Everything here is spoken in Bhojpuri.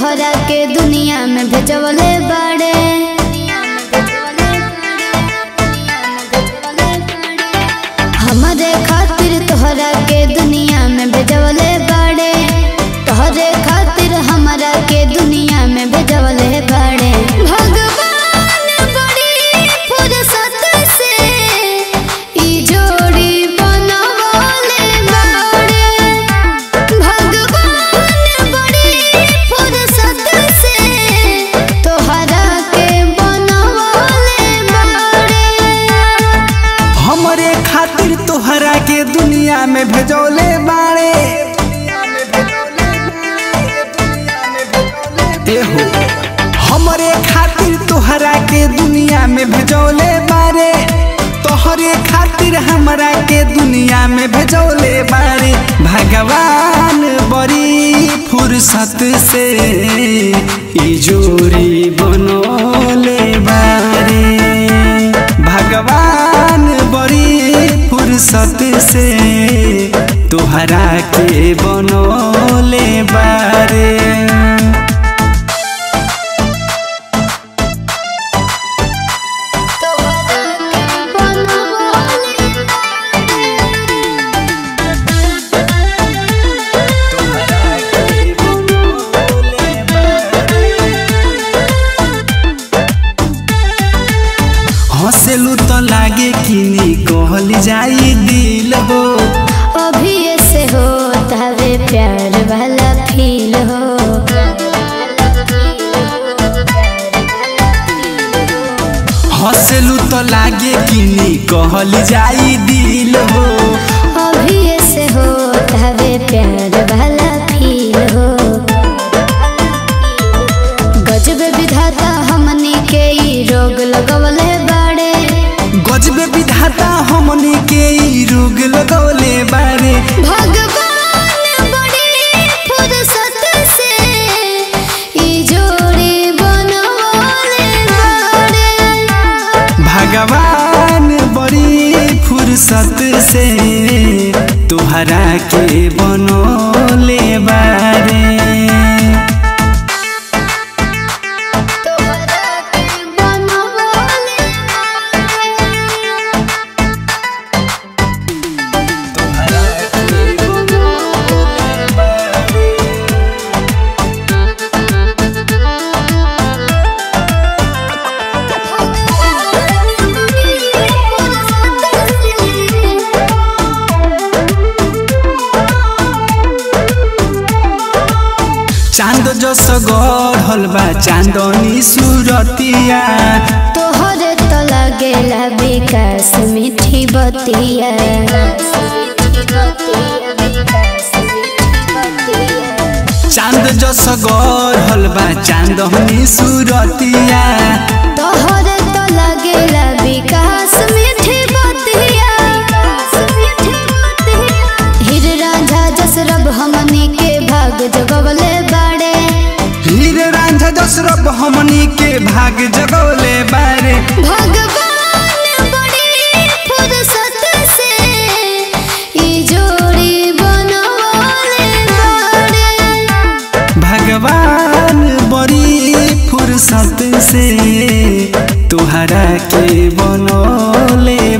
तोहरा के दुनिया में भेजवले बाड़े हमारे खातिर तोहरा के दुनिया में भेजवले बाड़े तोहरे खातिर हमारा के दुनिया में भेजवले बाड़े भगवान बड़ी फुर्सत से ई जोड़ी बनवले बाड़े भगवान बड़ी फुर्सत से तोहरा के बनवले बाड़े हमरे खातिर तोहरा के दुनिया में भेजौले बाड़े एहो हमरे खातिर तोहरा के दुनिया में भेजौले बारे तोहरे खातिर हमरा के दुनिया में भेजौले बारे भगवान बड़ी फुर्सत से ई जोड़ी बनोले बारे भगवान बड़ी फुर्सत से तोहरा के बनोले बारे हंसेलू तो लागे कि कहल जाई दिल हो अभी ऐसे हो तवे प्यार वाला फील हो हंसेलू तो लागे कि कहल जाई दिल हो अभी ऐसे हो तवे प्यार वाला फील हो गजब विधाता हमनी के ई रोग लगवले बाड़े गजबे विधाता हमनी के ई रोग लगौले बारे भगवान बड़ी फुर्सत से ई जोड़ी बनवले बाड़े भगवान बड़ी फुर्सत से तुहरा के बनोले बारे तोहरा के बनवले चांद जस गढ़ल बा चांदनी सूरतिया तोहरे तो लगेला विकास मीठी बतिया चांद जस गढ़ल बा चांदनी सूरतिया तोहरे तो लगेला विकास मीठी बतिया हीर रांझा जसरब हमनी के भाग जगवले बाड़े हीर रांझा जसरब हमनी के भाग जगौले बारे भगवान बड़ी फुर्सत से ई जोड़ी बनवले बाड़े भगवान बड़ी फुर्सत से तुहरा के बनोले